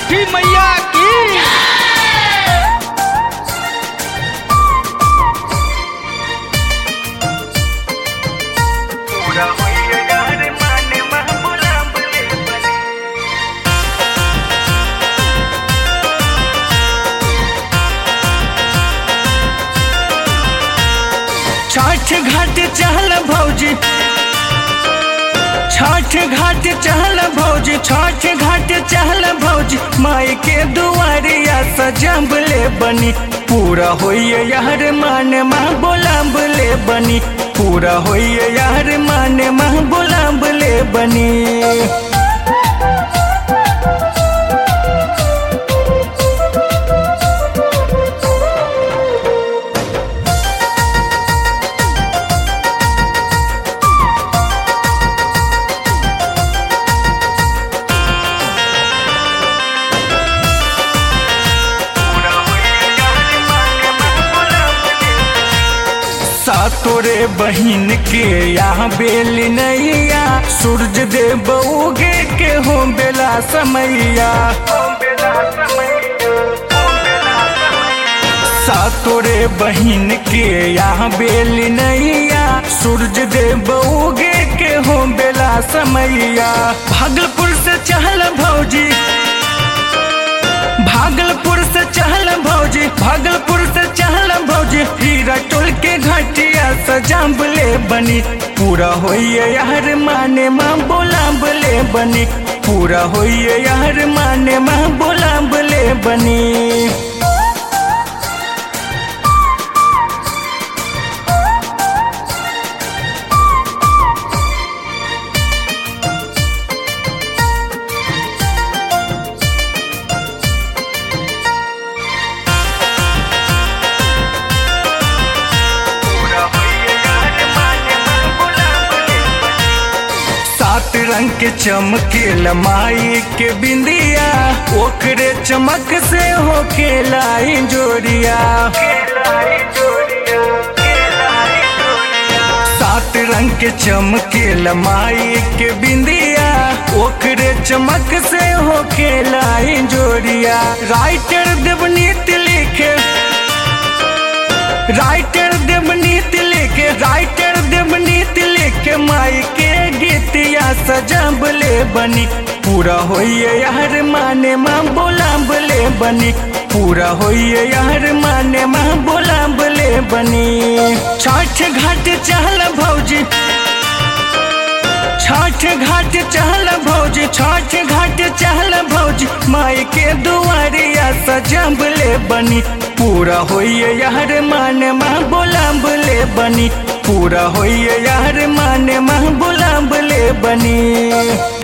छठी मैया की पूरा होइए यार माने मह बुलाबले बने छठ घाट चहल भौजी छठ घाट चहल भौजी छठ घाट चहल भौजी माई के दुआरिया सजबले बनी पूरा होइए यार मान माँ बोलाबले बनी पूरा होइए यार मान माँ बोलाबले बनी पूरा होइए यार माने मह बुलाबले सातोरे बहिन के यहाँ बेल नैया सूरज देव उगे के हो बेला समैया ओ बेला समय ओ बेला समय सातोरे बहिन के यहाँ बेल नैया सूरज देव उगे के हो बेला समैया भागलपुर से चहल भौजी भागलपुर से चहल भौजी भागलपुर से चहल भौजी हीरा टोल के घाटिया सजाबले बनी पूरा होइए यार माने माँ बोलाबले बनी पूरा होइए यार माने माँ बोलाबले बनी पूरा होइए यार माने मह बुलाबले बने सात रंग के चमके लमाई के बिंदिया ओकरे चमक से हो खेलाई जोड़िया केलाई जोड़िया केलाई जोड़िया सात रंग के चमके लमाई के बिंदिया ओकरे चमक से हो खेलाई जोड़िया राइटर देवनीत लिखे राइटर देवनीत लिखे राइटर देवनीत लिखे माई के गीतिया सजबले बनी पूरा होइए यार माने माँ बोलाबले बनी पूरा होइए यार माने माँ बोलाबले बनी छठ घाट चहल भौजी छठ घाट चहल भौजी छठ घाट चहल भौजी माई के दुआरिया सजबले बनी पूरा होइए यार मान माँ बोलाबले बनी पूरा होइए यार मान माँ बोलाबले बनी